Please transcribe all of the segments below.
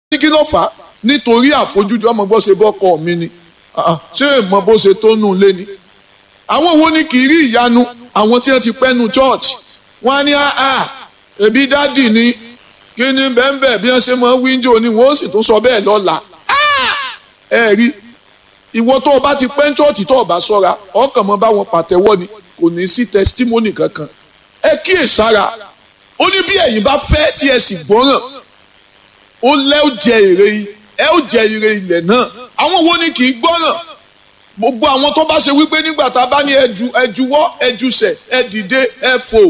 ní kí ló fà á nítorí àfojúdi ọmọ bó ṣe bọ́kọ mi ni ṣé èèmọ bó ṣe tó nù lé ni. àwọn wo ni kì í rí ìyanu àwọn tí wọ́n ti pẹ́ nu church wọ́n á ní àá ẹbí dádì ni kí ni bẹ́ẹ̀nbẹ́ẹ̀ bí wọ́n ṣe mọ wíńdò ni wọ́n sì tún sọ bẹ́ẹ̀ lọ́la. ẹ rí ìwọ tó o bá ti pẹ́ church tó o bá sọ́ra ọkàn mọ́ bá wọn pàtẹ́wọ́ ni kò ní sí testimony kankan ẹ kíyèsára ó ní bí ẹ̀yin bá fẹ́ tí ẹ sì gbọ́ràn ó lẹ́ ó jẹ èrè ẹ ó jẹ èrè ilẹ̀ náà àwọn wo ni kì í gbọ́ràn gbogbo àwọn tó bá ṣe wípé nígbà tá a bá ní ẹju ẹjuwọ́ ẹjusẹ̀ ẹ dìde ẹ fò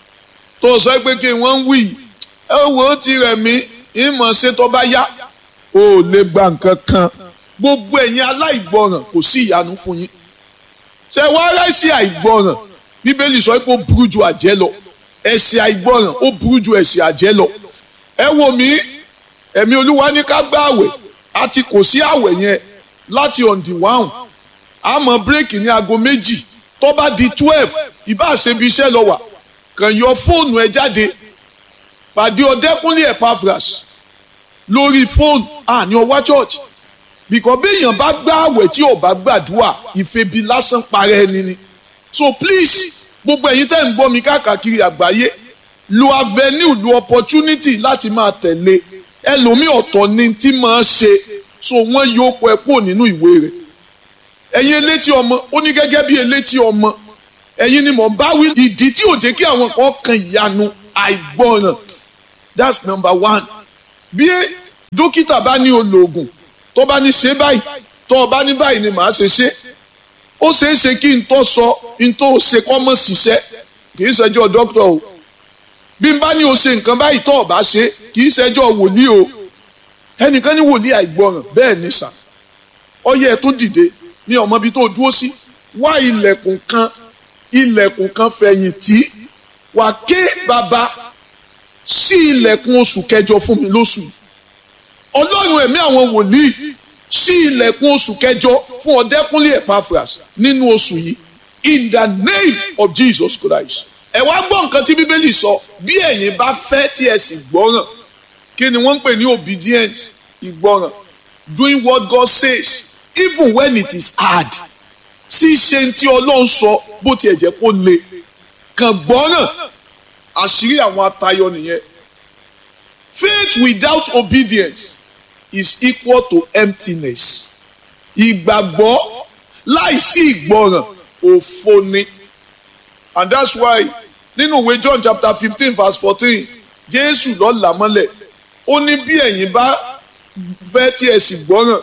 tó sọ pé kí wọ́n ń wí ẹ wò ó ti rẹ̀ mí ìmọ̀ ṣe tó bá yá ó lè gba nǹkan kan gbogbo ẹ̀yin aláìgbọràn kò sí ìyanu fún yín ṣe wá rẹ́sì àìgbọràn bíbélì sọ pé ó burú ju àjẹ́ lọ ẹ̀ṣẹ̀ àìgbọràn ó burú ju ẹ̀ṣẹ̀ àjẹ́ lọ ẹ wò mí ẹ̀mí olúwa ní ká gbá àwẹ̀ àti kò sí àwẹ̀ yẹn láti on the one àmọ́ bírèkì ní aago méjì tó bá di twelve ìbá ṣebi iṣẹ́ lọ wà kàn yọ fóònù ẹ jáde pàdé ọdẹkùnlé Epaphras lórí fóònù àní ọwá church bìkọ́ béèyàn bá gbá àwẹ̀ tí ò bá gbàdúrà ìfebi lásán parẹ́ ẹni ni so please gbogbo ẹ̀yin tẹ́ ń gbọ́ mi káàkiri àgbáyé lo avenue lo opportunity láti máa tẹ̀lé ẹlòmíì ọ̀tọ̀ ni tí máa ṣe so wọ́n yóò kọ ẹ kúrò nínú ìwé rẹ̀ ẹ̀yin elétí ọmọ ó ní gẹ́gẹ́ bí elétí ọmọ ẹ̀yin ni mò ń bá wí ìdí tí ò jẹ́ kí àwọn kan kan ìyanu àìgbọràn that's number one bí dókítà bá ní olóògùn tó bá ní ṣe báyìí tó o bá ní báyìí ni màá ṣe ṣe ó ṣeé ṣe kí n tó sọ n tó ṣe kọ́ mọ́ ṣiṣẹ́ kì í ṣẹjọ́ dókítà o bí n bá ní o ṣe nǹkan báyìí tó o bá ṣe kì í ṣẹjọ́ wòlíì o ẹnìkan ní wòlíì àìgbọràn bẹ́ẹ̀ ní sà ọyẹ ẹ tó dìde ní ọmọ ibi tó dúró sí wá ilẹ̀kùn kan ilẹ̀kùn kan fẹ̀yìntì wà ké bàbá sí ilẹ̀kùn oṣù kẹjọ fún mi lóṣù ọlọ́run ẹ̀mí àwọn wòlíì sí ilẹ̀kùn oṣù kẹjọ fún ọ̀dẹ́kúnlé Epaphras nínú oṣù yìí in the name of Jesus Christ. ẹ wá gbọ́ nǹkan tí bíbélì sọ bí ẹ̀yin bá fẹ́ tí ẹ sì gbọ́ràn kí ni wọ́n ń pè ní obedient ìgbọ́ràn doing what God says even when it is hard ṣíṣe tí ọlọ́run sọ bó tiẹ̀ jẹ́ kó le kàn gbọ́ràn àṣírí àwọn atayọ nìyẹn faith without obedience is equal to emptiness. Ìgbàgbọ́ láìsí ìgbọràn òfo ni. And that's why nínú ìwé John chapter fifteen verse fourteen Jésù ló là mọ́lẹ̀ ó ní bí ẹ̀yin bá fẹ́ tí ẹ sì gbọ́ràn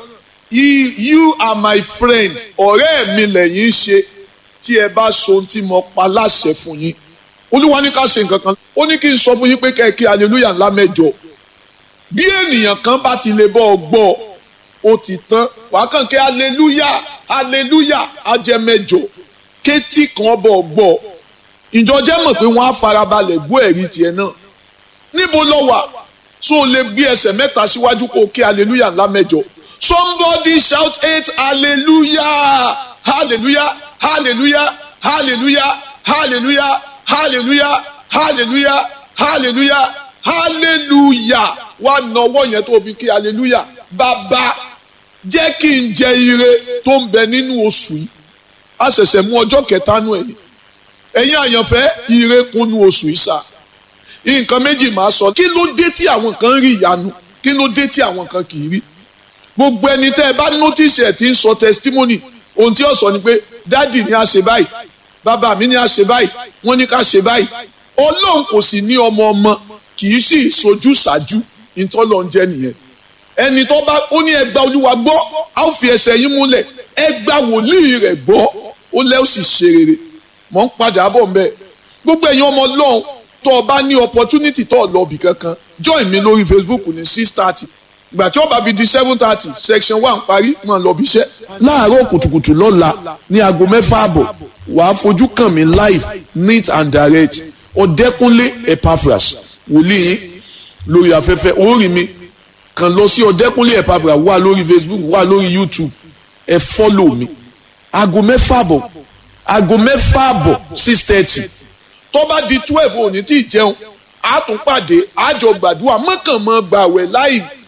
you are my friend ọ̀rẹ́ mi lẹ́yìn ṣe tí ẹ bá so ohun tí mo pa láṣẹ fún yín. Olúwa ní ká ṣe nǹkan kan ó ní kí n sọ fún yín pé kẹ́ ẹ kí hallelujah ńlá mẹ́jọ bí ènìyàn kan bá ti lè bọ́ ọ gbọ́ ó ti tán wàá kàn kí aleluya aleluya ajẹmẹjọ kétí kan bọ̀ ọ gbọ́ ìjọ jẹ́ mọ̀ pé wọ́n á farabalẹ̀ gbọ́ ẹ̀rí tiẹ̀ náà níbo lọ wà so o lè gbé ẹsẹ̀ mẹ́ta síwájú kó o kí aleluya ńlá mẹ́jọ somebody shout eight hallelujah hallelujah hallelujah hallelujah hallelujah hallelujah hallelujah hallelujah hallelujah wá nọwọ́ yẹn tó fi kí hallelujah bàbá jẹ́ kí n jẹ ire tó ń bẹ nínú oṣù yìí a ṣẹ̀ṣẹ̀ mú ọjọ́ kẹta nù ẹ̀ ní ẹ̀yin àyànfẹ́ ire kúnnú oṣù yìí sá nǹkan méjì máa sọ kí ló dé tí àwọn kan rí ìyanu kí ló dé tí àwọn kan kì í rí gbogbo ẹni tẹ́ ẹ bá notice ẹ̀ tí ń sọ testimony ohun tí ó sọ ni pé dádì ni a ṣe báyìí bàbá mi ni a ṣe báyìí wọ́n ní ká ṣe báyìí ọlọ́run kò sì ní ọmọ ọmọ kì í sì sojú ṣáájú ìtọ́lọ̀ ń jẹ́ nìyẹn ẹni tó bá ó ní ẹgbà olúwa gbọ́ á ó fi ẹsẹ̀ yín múlẹ̀ ẹgbà wòlíì rẹ̀ gbọ́ ó lẹ́ ó sì ṣe rere mọ̀ ń padà bọ̀ ń bẹ̀ gbogbo ẹ̀yin ọmọ ọlọ́run tó o bá ní opportunity tó o lọ bì kankan join mi lórí facebook ní six thirty ìgbà tí ó bá fi di seven thirty section one parí máa lọ bí iṣẹ́. láàárọ̀ kùtùkùtù lọ́la ní aago mẹ́fà àbọ̀ wàá fojú kàn mí live neat and direct ọ̀dẹ́kúnlé Epaphras wòlíì yín lórí afẹ́fẹ́ orí mi kàn lọ sí ọ̀dẹ́kúnlé Epaphras wà lórí facebook wà lórí youtube ẹ fọ́lọ̀ mi aago mẹ́fà àbọ̀ aago mẹ́fà àbọ̀ six thirty tó bá di twelve òní tí ì jẹun a tún pàdé àjọ gbàdúrà mọ́kànmọ́ gbàwẹ̀ láì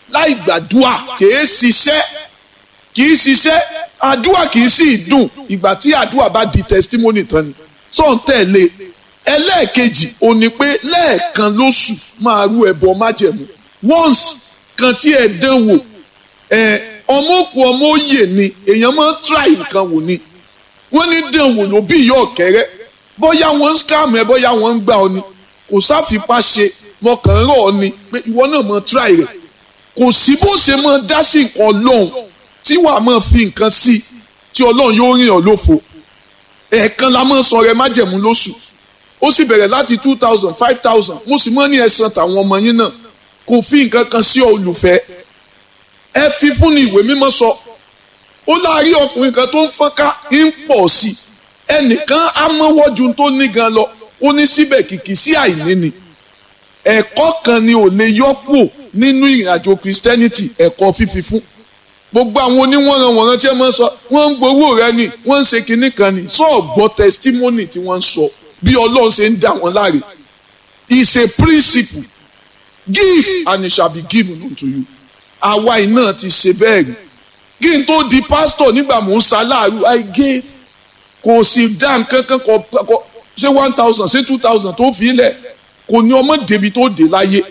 láì gbàdúà kìí ṣiṣẹ́ kìí ṣiṣẹ́ àdúà kìí sì dùn ìgbà tí àdúà bá di testimony tán ni tó ń tẹ̀lé ẹlẹ́ẹ̀kejì ò ní pé lẹ́ẹ̀kan lóṣù máa rú ẹbọ májẹ̀mú once kan tí ẹ dán wò ẹ ọmọ òkú ọmọ òye ni èèyàn máa ń try nǹkan wò ni wọ́n ní dán wò ló bí ìyá ọ̀kẹ́rẹ́ bóyá wọ́n ń scam ẹ bóyá wọ́n ń gbà ọ ni kò sáfipá ṣe mọkàn rọ̀ ọ ni pé ìwọ náà máa try rẹ̀ kò sí bó ṣe máa dá sí nǹkan ọlọ́run tí wàá máa fi nǹkan sí tí ọlọ́run yóò rìn ọ́ lófo ẹ̀ẹ̀kan la máa sọ rẹ májẹ̀mú lóṣù ó sì bẹ̀rẹ̀ láti two thousand five thousand mo sì mọ́ ní ẹ̀sán tàwọn ọmọ yín náà kò fi nǹkan kan sí olùfẹ́ ẹ fi fún ni ìwé mímọ́ sọ ó láàárín ọkùnrin kan tó ń fọ́nká ń pọ̀ sí ẹnìkan á mọ́wọ́jú tó ní gan lọ ó ní síbẹ̀ kìkì sí àìní ni ẹ̀kọ́ kan ni ò lè yọ́pò nínú ìrìnàjò Christianity ẹ̀kọ́ fífi fún gbogbo àwọn oníwọ̀nranwọ̀nran tí ẹ máa ń sọ wọ́n ń gbowó rẹ ni wọ́n ń ṣe kinní kan ni sọ gbọ́ testimony tí wọ́n ń sọ bí ọlọ́run ṣe ń dá wọn láre is a principle give and it shall be given unto you àwa iná ti ṣe bẹ́ẹ̀ rí kí n tó di pastor nígbà mò ń ṣaláàrú i gave kò sì dá nǹkan kan kọ kọ ṣé one thousand ṣé two thousand tó fi lẹ̀ kò ní ọmọ débi tó dé láyé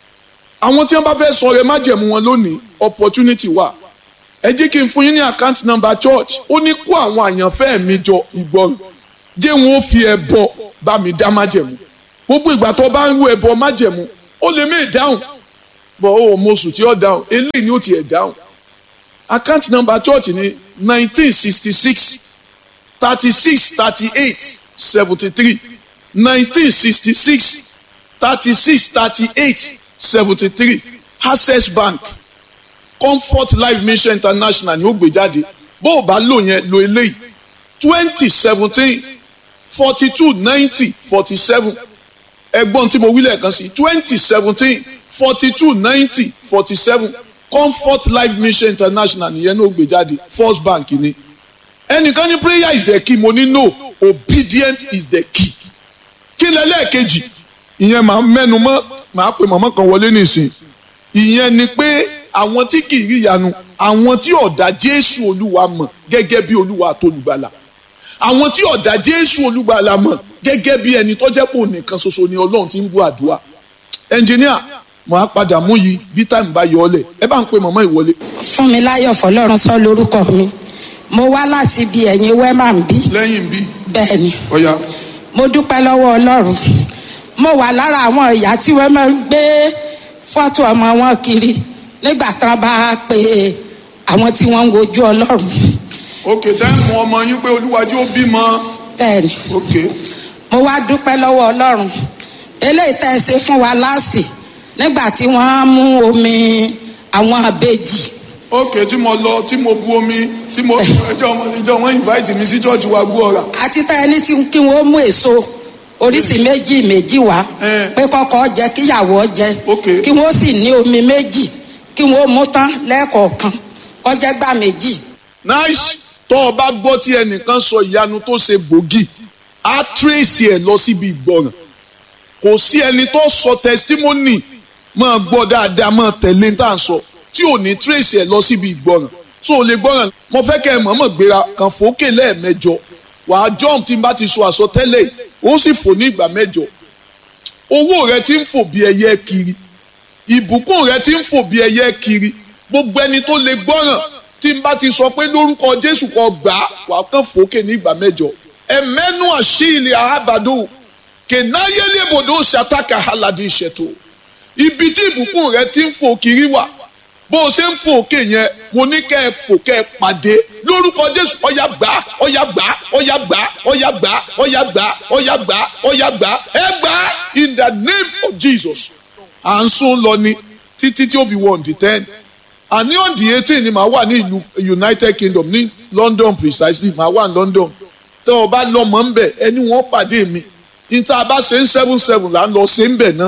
àwọn tí wọ́n bá fẹ́ sọ rẹ májẹ̀mú wọn lónìí opportunity wà ẹ jẹ́ kí n fún yín ní account number church ó ní kó àwọn àyànfẹ́ mi jọ ìgbọràn jẹ́ wọn ó fi ẹbọ bá mi dá májẹ̀mú gbogbo ìgbà tó bá ń rú ẹbọ májẹ̀mú ó lè mí dáhùn bọ̀ ó mọ̀sù tí ó dáhùn eléyìí ni ó tiẹ̀ dáhùn account number church ní nineteen sixty six thirty six thirty eight seventy three nineteen sixty six thirty six thirty eight seventy three access bank comfort life mission international ni ó gbé jáde bó o bá lò yẹn lo eléyìí twenty seventeen forty two ninety forty seven ẹgbọ́n tí mo wí lẹ́ẹ̀kan sí twenty seventeen forty two ninety forty seven comfort life mission international nìyẹn ló gbé jáde first bank ni ẹnìkan ní prayer is the key mo ní no obedient is the key kí lẹ́lẹ́ẹ̀kejì ìyẹn máa mẹ́nu mọ́ máa pe mọ̀mọ́ kan wọlé nìsín ìyẹn ni pé àwọn tí kì í rí ìyanu àwọn tí ọ̀dà jésù olúwa mọ̀ gẹ́gẹ́ bí olúwa àtolùgbàlà àwọn tí ọ̀dà jésù olúgbàlà mọ̀ gẹ́gẹ́ bí ẹni tó jẹ́ pò nìkan ṣoṣo ni ọlọ́run ti ń gbọ́ àdúrà ẹnjìníà mo á padà mú yìí bí táìmù bá yọ ọlẹ̀ ẹ bá ń pe mọ̀mọ́ ìwọlé. fún mi láyọ̀ fọlọ́run sọ lórúkọ mi mo wá láti ibi ẹ̀yìn wẹ́mà ń bí lẹ́yìn bí bẹ́ẹ̀ ni ọ̀ya mo dúpẹ́ lọ́wọ́ ọlọ́run mo wà lára àwọn ìyá tí wọ́n máa ń gbé fọ́tò ọmọ wọn kiri nígbà tán bá pe àwọn tí wọ́n ń wojú ọlọ́run òkè táìmù ọmọ yín pé olúwàjú ó bímọ bẹ́ẹ̀ ni òkè mo wá dúpẹ́ lọ́wọ́ ọlọ́run eléyìí tẹ́ ẹ ṣe fún wa láàsì nígbà tí wọ́n mú omi àwọn àbejì òkè tí mo lọ tí mo bu omi tí mo ìjọ ìjọ wọn invite mi sí church wa gbọ́ ọ̀rà àti tá ẹni tí kí wọ́n mú èso oríṣi méjì méjì wá Eh. pé kọ́kọ́ jẹ kíyàwó jẹ Okay. kí wọ́n sì ní omi méjì kí wọ́n mú tán lẹ́ẹ̀kọ̀ọ̀kan ọjẹ́ gbà méjì nice tó o bá gbọ́ tí ẹnìkan sọ ìyanu tó ṣe gbòógì á tírèsì ẹ̀ lọ síbi ìgbọràn kò sí ẹni tó sọ testimony máa gbọ́ dáadáa máa tẹ̀lé tá à ń sọ tí ò ní tírèsì ẹ̀ lọ síbi ìgbọràn tó o lè gbọ́ràn mo fẹ́ kẹ́ ẹ mọ̀ọ́mọ̀ gbéra kàn fòókè lẹ́ẹ̀mẹjọ wàá jump tí n bá ti sọ àsọtẹ́lẹ̀ ó sì fò ní ìgbà mẹ́jọ owó rẹ ti ń fò bí ẹyẹ kiri ìbùkún rẹ ti ń fò bí ẹyẹ kiri gbogbo ẹni tó lè gbọ́ràn tí n bá ti sọ pé lórúkọ jésù kan gbà á wà á kàn fòókè ní ìgbà mẹ́jọ ẹmẹnu àṣìlẹ àhábàdó kẹnáyélébòdó ṣàtàkà aládé ìṣètò ibi tí ìbùkún rẹ ti ń fò kiri wà bó o ṣe ń fò òkè yẹn mo ní kẹ́ ẹ fò kẹ́ ẹ pàdé lórúkọ jésù ọ̀yà gbà á, ọ̀yà gbà á, ọ̀yà gbà á, ọ̀yà gbà á, ọ̀yà gbà á, ọ̀yà gbà á, ọ̀yà gbà á, ẹ gbà á in the name of jesus à ń sún lọ ni títí tí ó fi wọ on the ten àní on the eighteen ni màá wà ní ìlú united kingdom ní london precisely màá wà ní london tẹ́ ọ bá lọ́mọ ń bẹ̀ ẹni wọ́n pàdé mi níta bá ṣe ń seven seven là ń lọ ṣe ń bẹ̀ náà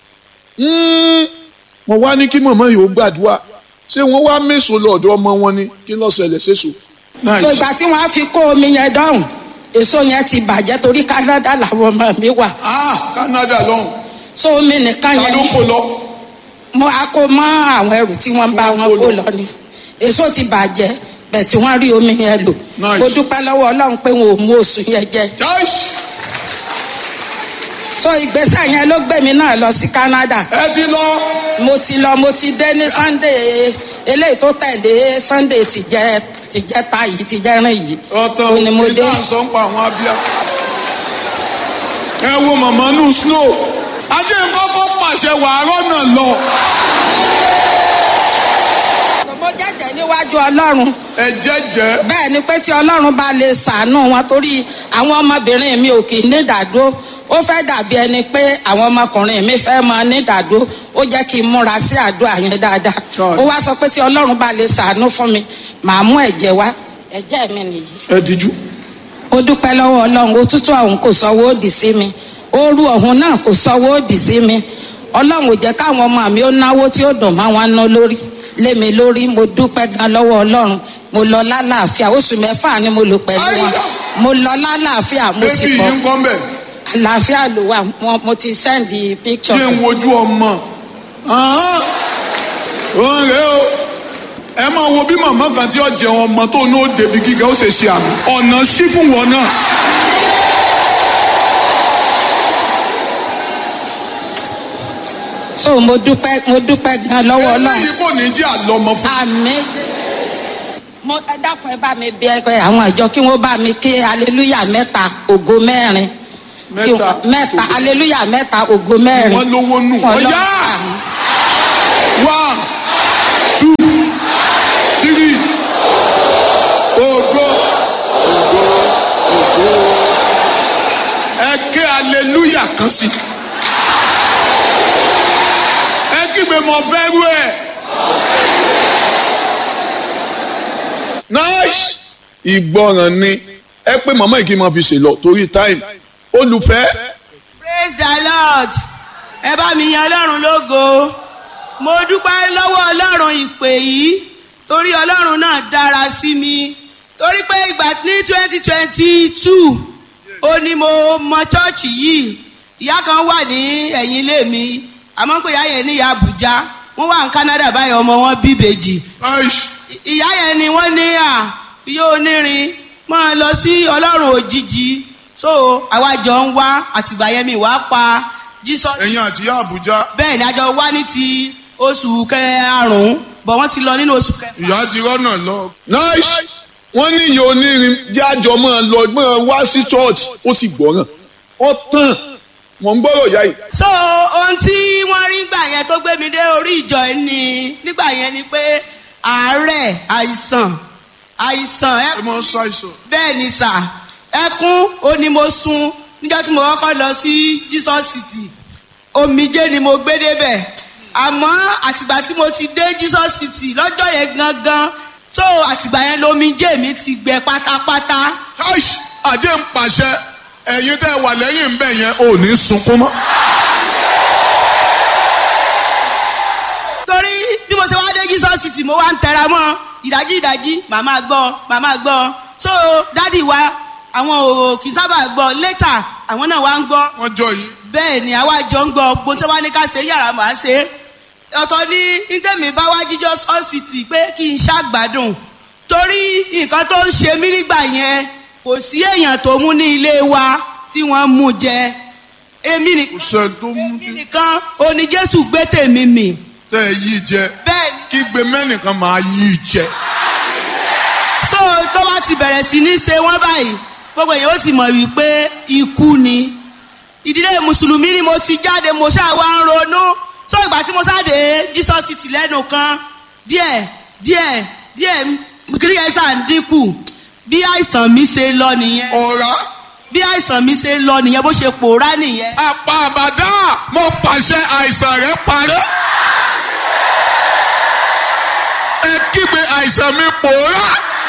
Mm, mo wá ní kí mọ̀mọ́ yìí ó gbàdúrà ṣé wọ́n wá mẹ́sàn-án lọ́dọ̀ ọmọ wọn ni kí ló ṣẹlẹ̀ ṣèṣò. so ìgbà tí wọ́n á fi kó omi yẹn dọ́hùn èso yẹn ti bàjẹ́ torí Canada làwọn ọmọ mi wà ah canada lọ́hùn so omi nìkan ta yẹn ló kó lọ mo á kó mọ́ àwọn ẹrù tí wọ́n bá wọn kó lọ ni èso ti bàjẹ́ bẹ̀ tí wọ́n rí omi yẹn lò Nice. mo dúpẹ́ lọ́wọ́ ọlọ́run pé wọn ò mú oṣù yẹn jẹ Joyce, so ìgbésẹ̀ yẹn ló gbé mi náà lọ sí Canada ẹ ti lọ. mo ti lọ mo ti dé ní Sunday eléyìí tó tẹ̀lé Sunday ti jẹ́ ti jẹ́ ta yìí ti jẹ́ rìn yìí ọ̀tàn Ó ní mo dé. ìdá sọ ń pa àwọn abíyá. ẹ wo màmá nù snow. ajé kọ́kọ́ pàṣẹ wàárọ̀ náà lọ. mo jẹ́jẹ́ níwájú ọlọ́run ẹ jẹ́jẹ́. bẹ́ẹ̀ ni pé tí ọlọ́run bá lè ṣàánú wọn torí àwọn ọmọbìnrin mi ò kì í nídàdó ó fẹ́ dàbí ẹni pé àwọn ọmọkùnrin mi fẹ́ mọ nídàdó ó jẹ́ kí n múra sí àdúrà yẹn dáadáa Sure. ó wá sọ pé tí ọlọ́run bá lè ṣàánú fún mi màá mú ẹ̀jẹ̀ wá ẹ̀jẹ̀ mi nìyí ẹ díjú. ó dúpẹ́ lọ́wọ́ ọlọ́run òtútù ọ̀hún kò sọ́wọ́ òdì sí mi ooru ọ̀hún náà kò sọ́wọ́ òdì sí mi ọlọ́run ò jẹ́ káwọn ọmọ mi ó náwó tí ó dùn máa wọn ná lórí lé mi lórí mo dúpẹ́ gan lọ́wọ́ ọlọ́run mo lọ lálàáfíà oṣù mẹ́fà ni mo lò pẹ̀lú wọn mo lọ lálàáfíà mo sì bébí bọ̀ yìí ń kọ́ mbẹ̀. àlàáfíà ló wà mo- mo ti sẹ́ndì píkṣọ̀ kí n wojú ọmọ. Ahán. òun rèé o. ẹ máa wo bí màmá kan tí ó jẹun ọmọ tó ní ó débi gíga ó ṣe ṣe àmì. ọ̀nà sí fún wọn náà. so mo dúpẹ́ mo dúpẹ́ gan lọ́wọ́ ọlọ́run eléyìí kò ní jẹ́ àlọ́mọ fún. àmì mo ẹ dákun ẹ bá mi bí ẹgbẹ àwọn ìjọ kí wọn bá mi ké aleluya mẹ́ta ògo mẹ́rin Kí Mẹ́ta. wọ́n- mẹ́ta aleluya mẹ́ta ògo mẹ́rin wọ́n lówó nù. Fún Ọlọ́run. ọ̀yá Àmín. one two three ògo ògo ògo ẹ ké aleluya kan sí ẹ kígbe mọ fẹ́ rú ẹ. nice ìgbọràn ni ẹ pé màmá yìí kí n máa fi ṣèlọ torí time olùfẹ́ praise the lord ẹ bá mi yan ọlọ́run lógo mo dúpẹ́ lọ́wọ́ ọlọ́run ìpè yìí torí ọlọ́run náà dára sí mi torí pé ìgbà ní twenty twenty two ó ní mo mọ chọ́ọ̀chì yìí ìyá kan wà ní ẹ̀yìn ilé mi àmọ́ pé ìyá yẹn ní ìyá àbújá wọ́n wà ní canada báyìí ọmọ wọn bí ìbejì nice ìyá yẹn ni wọ́n ní à yóò nírin máa lọ sí ọlọ́run òjijì so àwa jọ ń wá àtìgbà yẹn mi wá pa jesus ẹ̀yin àti ìyá àbújá bẹ́ẹ̀ ni a jọ wá ní ti oṣù karùn-ún bọ̀ wọ́n ti lọ nínú oṣù kẹfà. ìyá ti rọ́nà lọ. nice wọ́n ní ìyá onírin jájọ máa lọ máa wá sí church ó sì gbọ́ràn ó tàn wọ́n ń gbọ́rọ̀ ìyá yìí. so ohun tí wọ́n rí gbà yẹn tó gbé mi dé orí ìjọ yìí ni nígbà yẹn ni pé àárẹ̀ àìsàn àìsàn ẹ ẹ máa ń ṣàìsàn. bẹ́ẹ̀ ni sà ẹkún ó ní mo sun níjọ́ tí mo kọ́kọ́ lọ sí jesus city omijé ni mo gbé débẹ̀ àmọ́ àtìgbà tí mo ti dé jesus city lọ́jọ́ yẹn gangan so àtìgbà yẹn lomijé mi ti gbẹ pátápátá aish àjẹ́ ń pàṣẹ ẹ̀yin tẹ́ ẹ wà lẹ́yìn ń bẹ̀ yẹn ò ní sunkún mọ́. torí bí mo ṣe wá dé jesus city mo wá ń tẹra mọ́ ìdájí ìdájí màmá gbọ́ màmá gbọ́ so dádì wa àwọn ò kì í sábà gbọ́ later àwọn náà wá ń gbọ́ wọ́n jọ yìí. bẹ́ẹ̀ ni àwa jọ ń gbọ́ gbogbo tí wọ́n ní ká ṣe yàrá màá ṣe ọ̀tọ̀ ní ntẹ̀mí bá wá jíjọ́ sọ́ọ̀sìtì pé kí n ṣàgbádùn torí nǹkan tó ń ṣe mí nígbà yẹn kò sí èèyàn tó mú ní ilé wa tí wọ́n mú jẹ èmi kò nìkan sẹ́ni tó mú èmi tí nìkan oní jésù gbé tèmi mì tẹ́ ẹ yí jẹ bẹ́ẹ̀ ni kí gbé mẹ́nìkan máa yí jẹ. tó tó bá ti bẹ̀rẹ̀ sí ní ṣe wọ́n báyìí gbogbo èèyàn ó ti mọ̀ wípé ikú ni ìdílé mùsùlùmí ni mo ti jáde mo ṣáà wá ń ronú so ìgbà tí mo sáde jesus city lẹ́nu kan díẹ̀ díẹ̀ díẹ̀ kiri yẹn ṣáà ń dínkù bí àìsàn mi ṣe lọ nìyẹn ọ̀rá bí àìsàn mi ṣe lọ nìyẹn bó ṣe pòórá nìyẹn apá àbàdá mo pàṣẹ àìsàn rẹ parẹ́. ẹ kígbe àìsàn mi pòórá.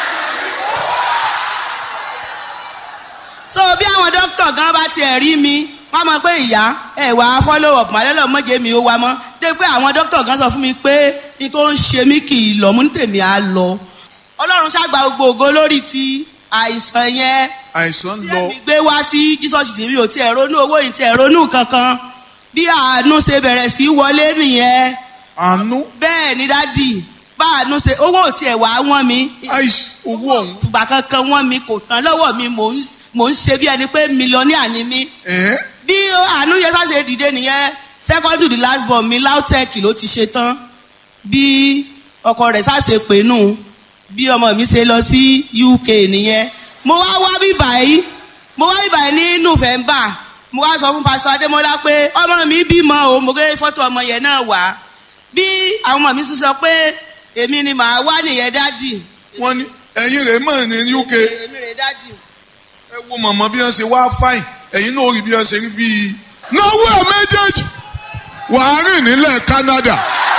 so bí àwọn dókítà gan bá tiẹ̀ rí mi wọ́n mọ̀ pé ìyá ẹ̀ wá follow up màlẹ́lọ̀ mọ́jẹ́ mi ó wá mọ́ dé pé àwọn dókítà gan sọ fún mi pé ní tó ń ṣe mí kì í lọ mú ní tèmi á lọ ọlọ́run ṣàgbà gbogbo ògo lórí ti àìsàn yẹn àìsàn tí lọ èmi gbé wá sí jesus tv ò tiẹ̀ ronú owó yìí tiẹ̀ ronú kankan bí àánú ṣe bẹ̀rẹ̀ sí wọlé nìyẹn àánú bẹ́ẹ̀ ni dádì bá àánú ṣe owó ò tiẹ̀ wá wọ́n mi àìsí owó ọ̀hún. ìgbà kankan wọ́n mi kò tán lọ́wọ́ mi mò ń mò ń ṣe bí ẹni pé mílíọ̀nìà ni mí ẹ̀ẹ́ bí àánú yẹn sáṣe dìde nìyẹn second to the last born mi lautech ló ti ṣe tán bí ọkọ rẹ̀ sáṣe pè nù bí ọmọ mi ṣe lọ sí uk nìyẹn mo wá wá bí báyìí mo wá bí báyìí ní november mo wá sọ fún pásítọ adémọlá pé ọmọ mi bímọ o mo gbé fọ́tò ọmọ yẹn náà wá bí àwọn ọmọ mi sì sọ pé èmi ni màá wá nìyẹn dádì wọ́n ní ẹ̀yin rẹ̀ mọ̀ ní uk èmi rè dádì. ẹ wo mọ̀mọ́ bí wọ́n ṣe wá fáìn ẹ̀yin náà rí bí wọ́n ṣe rí bíi. náwó ẹ̀ méjèèjì wàá rìn nílẹ̀ Canada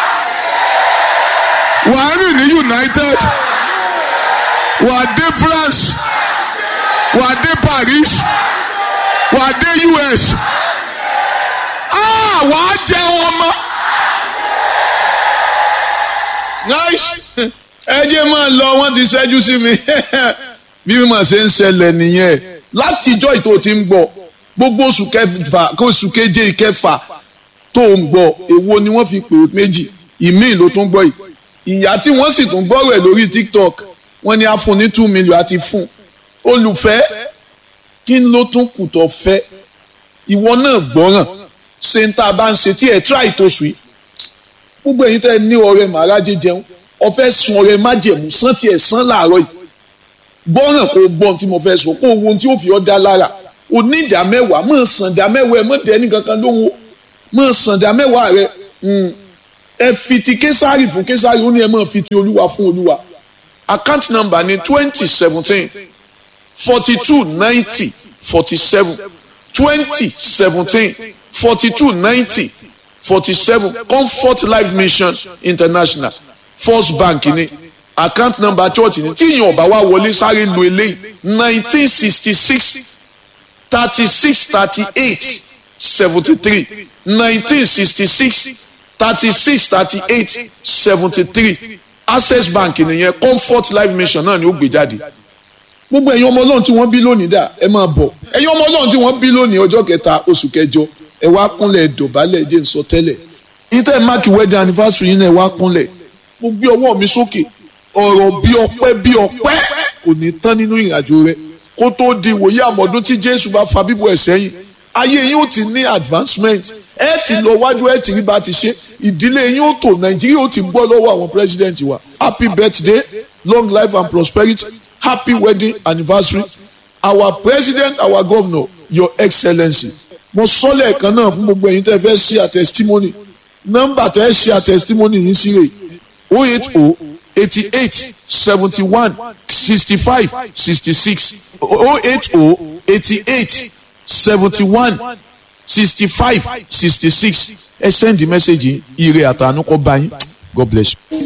wàá rìn ní United wàá dé France wàá dé Paris wàá dé US ah wàá jẹ wọn mọ́. nice ẹ jẹ́ máa lọ wọ́n ti ṣẹ́jú sí mi bí mo ṣe ń ṣẹlẹ̀ nìyẹn látijọ́ ìtò tí ń gbọ́ gbogbo oṣù kẹfà kó oṣù keje ìkẹfà tó ń gbọ́ èwo ni wọ́n fi pè é méjì ìmíì ló tún gbọ́ yìí ìyá tí wọ́n sì tún gbọ́rọ̀ ẹ̀ lórí tiktok wọ́n ní a fún ní two million àti fún olùfẹ́ kí ló tún kù tó fẹ́ ìwọ náà gbọ́ràn ṣe ń tá a bá ń ṣe tí ẹ̀ tíráì tó sùn yìí gbogbo ẹ̀yin tẹ́ ẹ ní ọrẹ màrájẹ jẹun ọfẹ́ sun ọrẹ májẹ̀mú sán tiẹ̀ sán láàárọ̀ yìí gbọ́ràn kó gbọ́n tí mo fẹ́ sọ kó ohun tí ó fi ọ́ dá lára o ní ìdá mẹ́wàá mọ̀ sàn ìdá mẹ́wàá ẹ̀ mọ̀ dẹ́ni kankan lóhùn mọ̀ sàn ìdá mẹ́wàá rẹ ẹ fi ti késàrì fún késàrì ó ní ẹ mọ̀ fi ti olúwa fún olúwa account number ní twenty seventeen forty two ninety forty seven twenty seventeen forty two ninety forty seven comfort life mission international first bank ní account number church ní tí ìyẹn ọba wa wọlé sáré lu eléyìí nineteen sixty six thirty six thirty eight seventy three nineteen sixty six thirty six thirty eight seventy three access bank nìyẹn comfort life mission náà ni ó gbé jáde gbogbo ẹ̀yin ọmọ ọlọ́run tí wọ́n bí lónìí dà ẹ máa bọ̀ ẹ̀yin ọmọ ọlọ́run tí wọ́n bí lónìí ọjọ́ kẹta oṣù kẹjọ ẹ wá kúnlẹ̀ dọ̀bálẹ̀ jẹ́ n sọ tẹ́lẹ̀ ìtẹ́ máàkì wedding anniversary yín náà ẹ wá kúnlẹ̀ mo gbé ọwọ́ mi sókè ọ̀rọ̀ bí ọpẹ́ bí ọpẹ́ kò ní tán nínú ìrìnàjò rẹ kó tó di ìwòye àmọ́dún tí jésù bá fa bíbọ̀ ẹ̀ sẹ́yìn ayé yín ó ti ní advancement ẹ ti lọ wájú ẹ ti rí bá ti ṣe ìdílé yín ó tò nàìjíríà ó ti gbọ́ lọ́wọ́ àwọn president wa happy birthday long life and prosperity happy wedding anniversary our president our governor your excellency mo sọ lẹ́ẹ̀kan náà fún gbogbo ẹ̀yin tẹ́ fẹ́ ṣe a testimony nọ́mbà tẹ́ ṣe a testimony yín sí rè o eight o eighty eight seventy one sixty five sixty six o eight o eighty eight seventy one sixty five sixty six ẹ send the message yìí ire àtànú kọ́ bá yín god bless you.